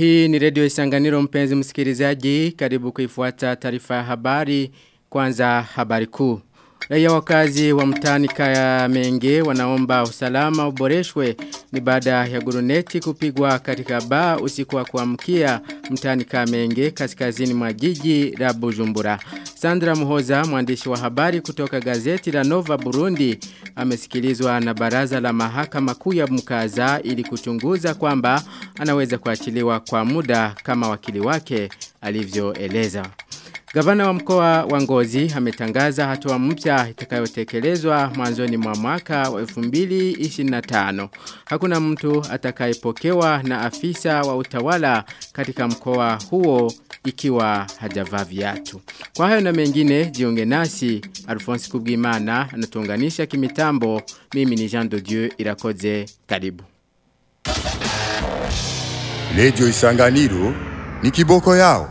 Hii ni redio Isanganiro mpenzi msikilizaji, karibu kuifuata taarifa ya habari, kwanza habari kuu. Raia wakazi wa mtani kaya menge wanaomba usalama uboreshwe ni baada ya guruneti kupigwa katika baa usiku wa kuamkia mtani kaya menge kaskazini mwa jiji la Bujumbura. Sandra Muhoza mwandishi wa habari kutoka gazeti la Nova Burundi amesikilizwa na baraza la mahakama kuu ya mkaza ili kuchunguza kwamba anaweza kuachiliwa kwa muda kama wakili wake alivyoeleza. Gavana wa mkoa wa Ngozi ametangaza hatua mpya itakayotekelezwa mwanzoni mwa mwaka wa 2025. Hakuna mtu atakayepokewa na afisa wa utawala katika mkoa huo ikiwa hajavaa viatu. Kwa hayo na mengine jiunge nasi Alphonse Kubwimana anatuunganisha kimitambo. Mimi ni Jean de Dieu Irakoze. Karibu. Radio Isanganiro ni kiboko yao.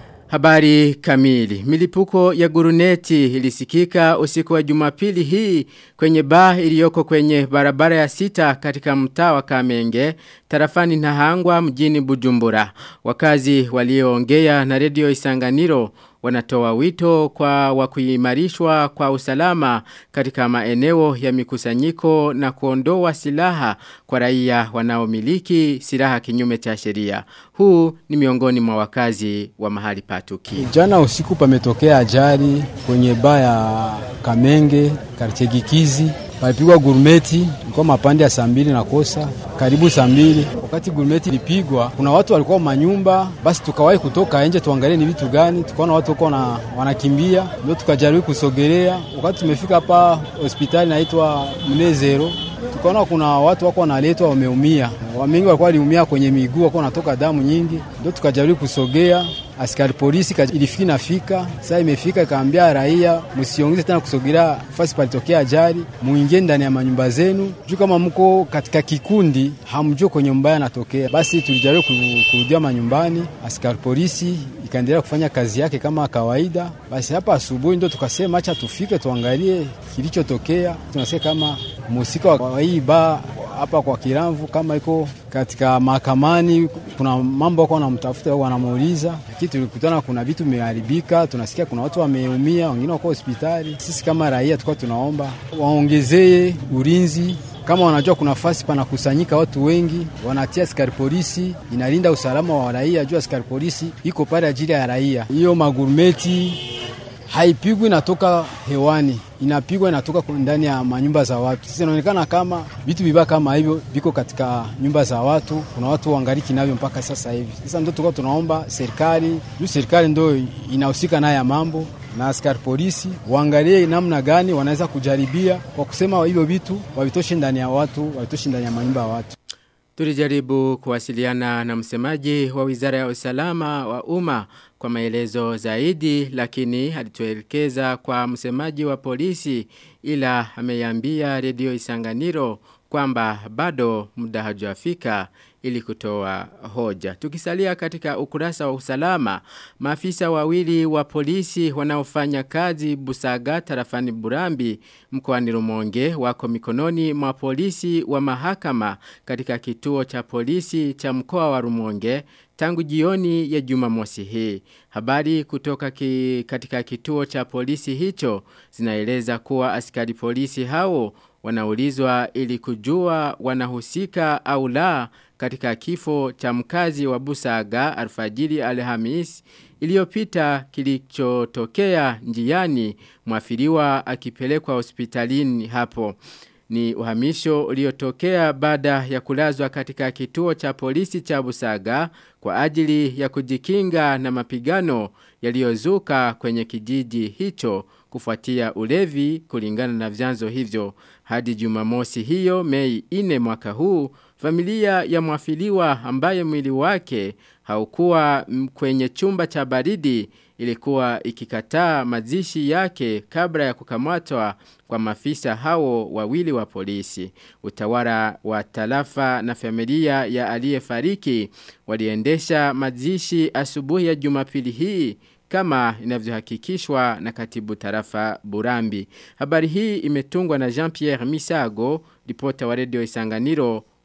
Habari kamili. Milipuko ya guruneti ilisikika usiku wa jumapili hii kwenye baa iliyoko kwenye barabara ya sita katika mtaa wa Kamenge, tarafani Nahangwa mjini Bujumbura. Wakazi walioongea na redio Isanganiro wanatoa wito kwa wakuimarishwa kwa usalama katika maeneo ya mikusanyiko na kuondoa silaha kwa raia wanaomiliki silaha kinyume cha sheria. Huu ni miongoni mwa wakazi wa mahali patuki. Jana usiku pametokea ajali kwenye baa ya Kamenge, Karchegikizi. Palipigwa gurumeti, ilikuwa mapande ya saa mbili na kosa, karibu saa mbili. Wakati gurumeti ilipigwa, kuna watu walikuwa manyumba, basi tukawahi kutoka nje tuangalie ni vitu gani. Tukaona watu wako na wanakimbia, ndio tukajaribu kusogelea. Wakati tumefika hapa hospitali naitwa Mnezero, tukaona kuna watu wako wanaletwa wameumia, wamengi walikuwa waliumia kwenye miguu, walikuwa wanatoka damu nyingi, ndio tukajaribu kusogea askari polisi ilifiki nafika saa imefika ikaambia raia msiongeze tena kusogelea fasi palitokea ajali muingie ndani ya manyumba zenu juu kama mko katika kikundi hamjue kwenye mbaya anatokea basi tulijaribu kurudia manyumbani askari polisi ikaendelea kufanya kazi yake kama kawaida basi hapa asubuhi ndo tukasema acha tufike tuangalie kilichotokea tunasikia kama mhusika wa hii baa hapa kwa Kiramvu kama iko katika mahakamani, kuna mambo wako wanamtafuta wanamuuliza, lakini tulikutana kuna vitu vimeharibika, tunasikia kuna watu wameumia, wengine wako hospitali. Sisi kama raia tulikuwa tunaomba waongezee ulinzi kama wanajua kuna fasi panakusanyika watu wengi, wanatia askari polisi, inalinda usalama wa raia. Juu askari polisi iko pale ajili ya raia. Hiyo magurumeti haipigwi inatoka hewani, inapigwa inatoka ndani ya manyumba za watu. Sasa inaonekana kama vitu vibaya kama hivyo viko katika nyumba za watu, kuna watu wangaliki navyo mpaka sasa hivi. Sasa ndio tulikuwa tunaomba serikali, juu serikali ndio inahusika naye ya mambo na askari polisi waangalie namna gani wanaweza kujaribia kwa kusema hivyo vitu wavitoshe ndani ya watu, wavitoshe ndani ya manyumba ya watu. Tulijaribu kuwasiliana na msemaji wa wizara ya usalama wa umma kwa maelezo zaidi lakini alituelekeza kwa msemaji wa polisi ila ameyambia redio Isanganiro kwamba bado muda hajafika ili kutoa hoja. Tukisalia katika ukurasa wa usalama, maafisa wawili wa polisi wanaofanya kazi Busaga tarafani Burambi mkoani Rumonge wako mikononi mwa polisi wa mahakama katika kituo cha polisi cha mkoa wa Rumonge tangu jioni ya Jumamosi hii. Habari kutoka ki, katika kituo cha polisi hicho zinaeleza kuwa askari polisi hao wanaulizwa ili kujua wanahusika au la katika kifo cha mkazi wa Busaga alfajiri Alhamis iliyopita kilichotokea njiani mwafiriwa akipelekwa hospitalini hapo. Ni uhamisho uliotokea baada ya kulazwa katika kituo cha polisi cha Busaga kwa ajili ya kujikinga na mapigano yaliyozuka kwenye kijiji hicho kufuatia ulevi kulingana na vyanzo hivyo. Hadi jumamosi hiyo mei ine mwaka huu, familia ya mwafiliwa ambaye mwili wake haukuwa kwenye chumba cha baridi ilikuwa ikikataa mazishi yake kabla ya kukamatwa kwa mafisa hao wawili wa polisi. Utawala wa tarafa na familia ya aliyefariki waliendesha mazishi asubuhi ya Jumapili hii kama inavyohakikishwa na katibu tarafa Burambi. Habari hii imetungwa na Jean-Pierre Misago, ripota wa redio Isanganiro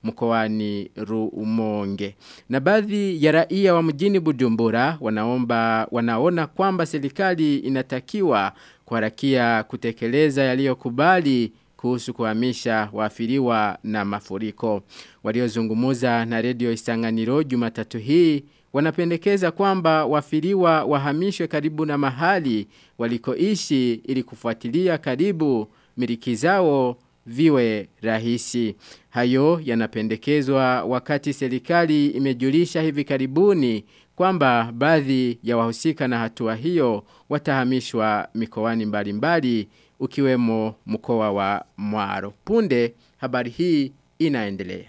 mkoani Rumonge. Na baadhi ya raia wa mjini Bujumbura wanaomba wanaona kwamba serikali inatakiwa kuharakia kutekeleza yaliyokubali kuhusu kuhamisha waafiriwa na mafuriko. Waliozungumuza na redio Isanganiro Jumatatu hii wanapendekeza kwamba wafiriwa wahamishwe karibu na mahali walikoishi ili kufuatilia karibu miliki zao viwe rahisi. Hayo yanapendekezwa wakati serikali imejulisha hivi karibuni kwamba baadhi ya wahusika na hatua hiyo watahamishwa mikoani mbalimbali ukiwemo mkoa wa Mwaro. Punde habari hii inaendelea.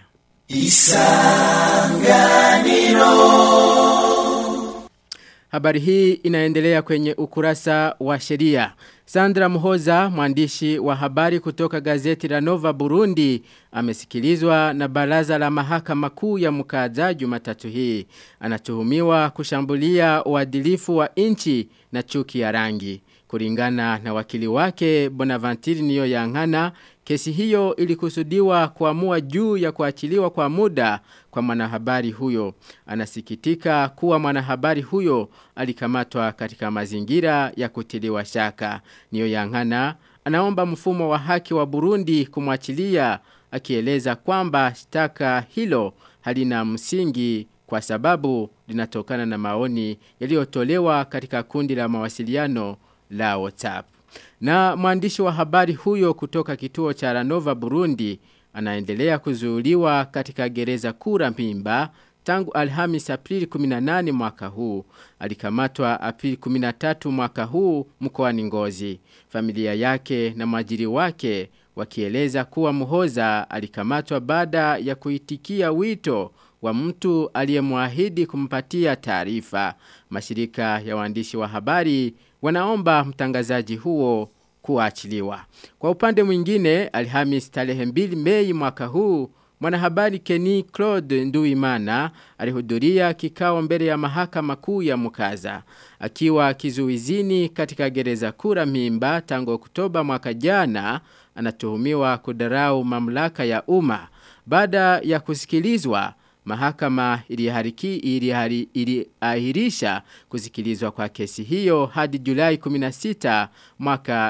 Habari hii inaendelea kwenye ukurasa wa sheria. Sandra Muhoza, mwandishi wa habari kutoka gazeti la Nova Burundi, amesikilizwa na baraza la mahakama kuu ya mkaza Jumatatu hii. Anatuhumiwa kushambulia uadilifu wa nchi na chuki ya rangi. Kulingana na wakili wake Bonaventure niyo yangana, kesi hiyo ilikusudiwa kuamua juu ya kuachiliwa kwa muda kwa mwanahabari huyo. Anasikitika kuwa mwanahabari huyo alikamatwa katika mazingira ya kutiliwa shaka. Niyo yangana, anaomba mfumo wa haki wa Burundi kumwachilia akieleza kwamba shtaka hilo halina msingi kwa sababu linatokana na maoni yaliyotolewa katika kundi la mawasiliano la WhatsApp. Na mwandishi wa habari huyo kutoka kituo cha Ranova Burundi anaendelea kuzuuliwa katika gereza kura mpimba tangu Alhamis Aprili 18 mwaka huu. Alikamatwa Aprili 13 mwaka huu mkoani Ngozi. Familia yake na mwajiri wake wakieleza kuwa Muhoza alikamatwa baada ya kuitikia wito wa mtu aliyemwahidi kumpatia taarifa. Mashirika ya waandishi wa habari wanaomba mtangazaji huo kuachiliwa. Kwa upande mwingine, Alhamis tarehe 2 Mei mwaka huu, mwanahabari Kenny Claude Nduimana alihudhuria kikao mbele ya mahakama kuu ya Mukaza. Akiwa kizuizini katika gereza kura mimba tangu Oktoba mwaka jana, anatuhumiwa kudarau mamlaka ya umma. Baada ya kusikilizwa, Mahakama ilihariki ilihari, iliahirisha kusikilizwa kwa kesi hiyo hadi Julai 16 mwaka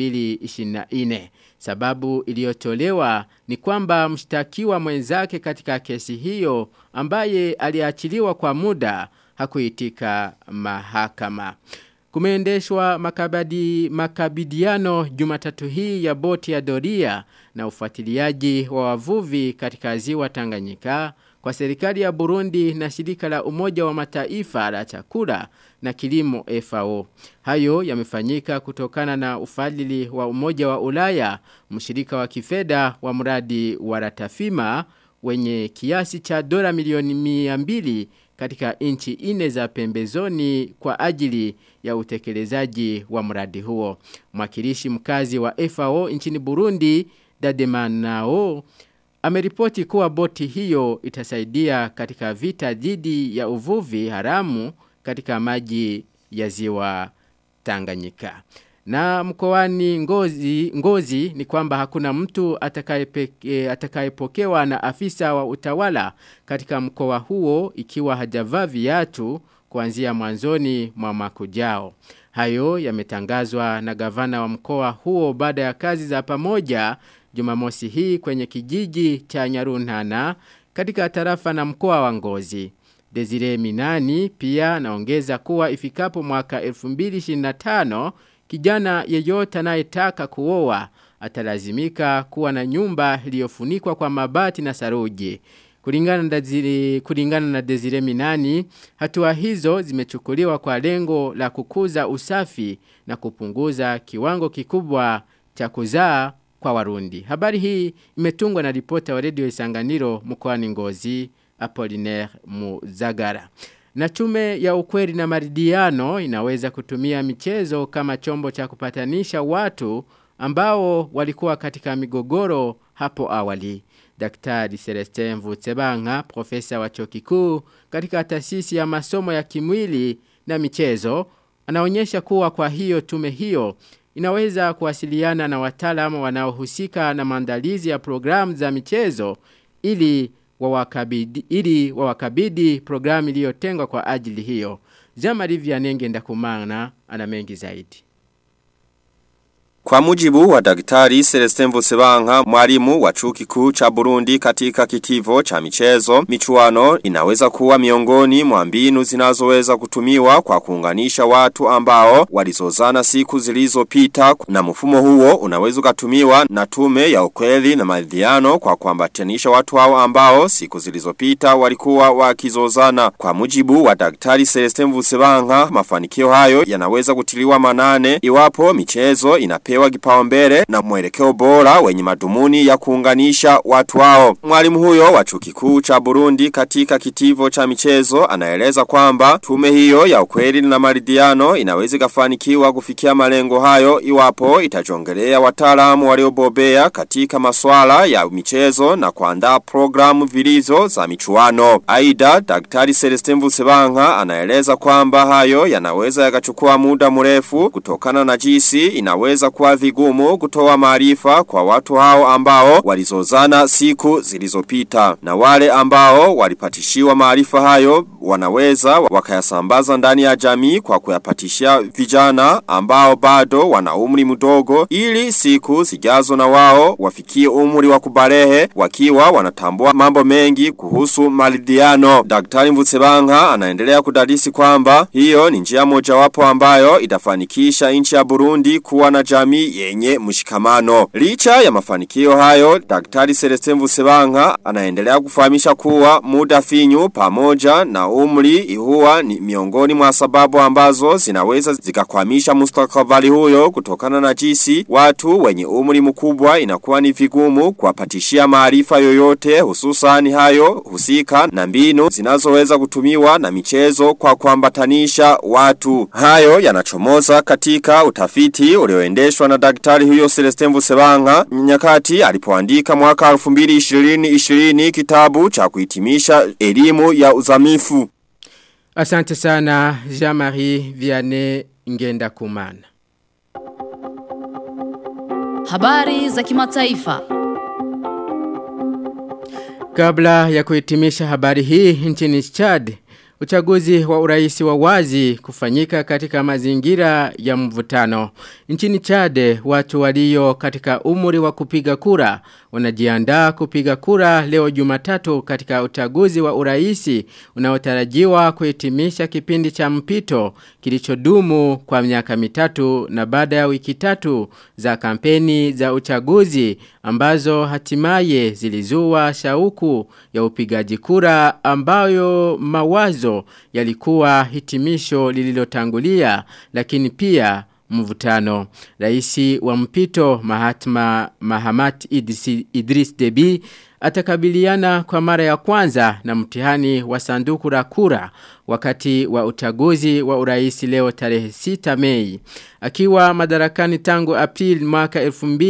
2024. Sababu iliyotolewa ni kwamba mshtakiwa mwenzake katika kesi hiyo ambaye aliachiliwa kwa muda hakuitika mahakama. Kumeendeshwa makabadi, makabidiano jumatatu hii ya boti ya doria na ufuatiliaji wa wavuvi katika ziwa Tanganyika kwa serikali ya Burundi na shirika la umoja wa mataifa la chakula na kilimo FAO. Hayo yamefanyika kutokana na ufadhili wa umoja wa ulaya, mshirika wa kifedha wa mradi wa ratafima wenye kiasi cha dola milioni miambili katika inchi ine za pembezoni kwa ajili ya utekelezaji wa mradi huo. Mwakilishi mkazi wa FAO nchini Burundi, Dademanao, ameripoti kuwa boti hiyo itasaidia katika vita dhidi ya uvuvi haramu katika maji ya ziwa Tanganyika. Na mkoani ngozi, ngozi ni kwamba hakuna mtu atakayepokewa atakaye na afisa wa utawala katika mkoa huo ikiwa hajavaa viatu kuanzia mwanzoni mwa makujao. Hayo yametangazwa na gavana wa mkoa huo baada ya kazi za pamoja Jumamosi hii kwenye kijiji cha Nyaruntana katika tarafa na mkoa wa Ngozi. Desire Minani pia naongeza kuwa ifikapo mwaka 2025 kijana yeyote anayetaka kuoa atalazimika kuwa na nyumba iliyofunikwa kwa mabati na saruji. Kulingana na Desire, kulingana na Desire Minani, hatua hizo zimechukuliwa kwa lengo la kukuza usafi na kupunguza kiwango kikubwa cha kuzaa kwa warundi. Habari hii imetungwa na ripota wa redio Isanganiro mkoani Ngozi, Apollinaire Muzagara. Na tume ya ukweli na maridiano inaweza kutumia michezo kama chombo cha kupatanisha watu ambao walikuwa katika migogoro hapo awali. Daktari Celestin Mvutsebanga, profesa wa chuo kikuu katika taasisi ya masomo ya kimwili na michezo, anaonyesha kuwa kwa hiyo tume hiyo inaweza kuwasiliana na wataalamu wanaohusika na maandalizi ya programu za michezo ili wawakabidi ili wawakabidi programu iliyotengwa kwa ajili hiyo. Jean-Marie Vianenge ndakumana ana mengi zaidi. Kwa mujibu wa daktari Celestin Vusebanka, mwalimu wa chuo kikuu cha Burundi katika kitivo cha michezo, michuano inaweza kuwa miongoni mwa mbinu zinazoweza kutumiwa kwa kuunganisha watu ambao walizozana siku zilizopita na mfumo huo unaweza kutumiwa na tume ya ukweli na maridhiano kwa kuambatanisha watu hao ambao siku zilizopita walikuwa wakizozana. Kwa mujibu wa daktari Celestin Vusebanka, mafanikio hayo yanaweza kutiliwa manane iwapo michezo inapewa kupewa kipaumbele na mwelekeo bora wenye madumuni ya kuunganisha watu wao. Mwalimu huyo wa chuo kikuu cha Burundi katika kitivo cha michezo anaeleza kwamba tume hiyo ya ukweli na maridhiano inaweza kufanikiwa kufikia malengo hayo iwapo itajongelea wataalamu waliobobea katika masuala ya michezo na kuandaa programu vilizo za michuano. Aida Daktari Celestin Vusebanka anaeleza kwamba hayo yanaweza yakachukua muda mrefu kutokana na jinsi inaweza kuwa vigumu kutoa maarifa kwa watu hao ambao walizozana siku zilizopita na wale ambao walipatishiwa maarifa hayo wanaweza wakayasambaza ndani ya jamii kwa kuyapatishia vijana ambao bado wana umri mdogo ili siku zijazo na wao wafikie umri wa kubarehe wakiwa wanatambua mambo mengi kuhusu maridhiano. Daktari Mvutsebanka anaendelea kudadisi kwamba hiyo ni njia mojawapo ambayo itafanikisha nchi ya Burundi kuwa na jamii yenye mshikamano. Licha ya mafanikio hayo, Daktari Celestin Vusebanka anaendelea kufahamisha kuwa muda finyu pamoja na umri huwa ni miongoni mwa sababu ambazo zinaweza zikakwamisha mustakabali huyo kutokana na jinsi watu wenye umri mkubwa inakuwa ni vigumu kuwapatishia maarifa yoyote hususan hayo husika na mbinu zinazoweza kutumiwa na michezo kwa kuambatanisha watu. Hayo yanachomoza katika utafiti ulioendeshwa na daktari huyo Celestin Vusebanka nyakati alipoandika mwaka 2020 kitabu cha kuhitimisha elimu ya uzamifu. Asante sana Jean-Marie Vianney Ngenda Kumana. Habari za kimataifa. Kabla ya kuhitimisha habari hii nchini Chad, uchaguzi wa uraisi wa wazi kufanyika katika mazingira ya mvutano. Nchini Chad, watu walio katika umri wa kupiga kura wanajiandaa kupiga kura leo Jumatatu katika uchaguzi wa uraisi unaotarajiwa kuhitimisha kipindi cha mpito kilichodumu kwa miaka mitatu na baada ya wiki tatu za kampeni za uchaguzi ambazo hatimaye zilizua shauku ya upigaji kura ambayo mawazo yalikuwa hitimisho lililotangulia lakini pia mvutano. Raisi wa mpito Mahatma Mahamat Idris, Idris Deby atakabiliana kwa mara ya kwanza na mtihani wa sanduku la kura wakati wa uchaguzi wa uraisi leo tarehe 6 Mei. Akiwa madarakani tangu April mwaka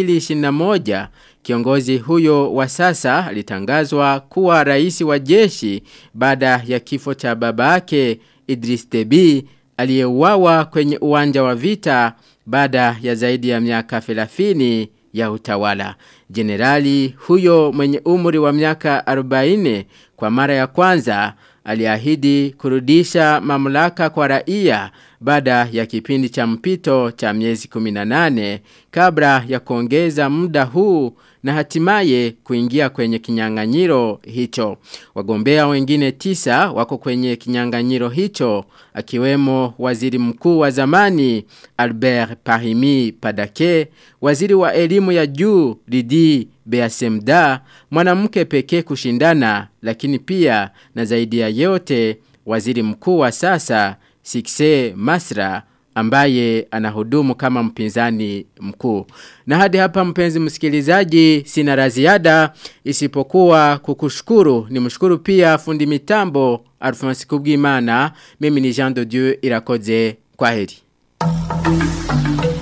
2021, kiongozi huyo wa sasa alitangazwa kuwa rais wa jeshi baada ya kifo cha babake Idris Deby aliyeuawa kwenye uwanja wa vita baada ya zaidi ya miaka 30 ya utawala. Generali huyo mwenye umri wa miaka 40 kwa mara ya kwanza aliahidi kurudisha mamlaka kwa raia baada ya kipindi cha mpito cha miezi 18 kabla ya kuongeza muda huu na hatimaye kuingia kwenye kinyang'anyiro hicho. Wagombea wengine tisa wako kwenye kinyang'anyiro hicho akiwemo waziri mkuu wa zamani Albert Pahimi Padake, waziri wa elimu ya juu Lidi Beasemda, mwanamke pekee kushindana lakini pia na zaidi ya yote waziri mkuu wa sasa Sikse Masra ambaye anahudumu kama mpinzani mkuu. Na hadi hapa mpenzi msikilizaji sina la ziada isipokuwa kukushukuru ni mshukuru pia fundi mitambo Alphonse Kubwimana mimi ni Jean de Dieu irakoze kwaheri.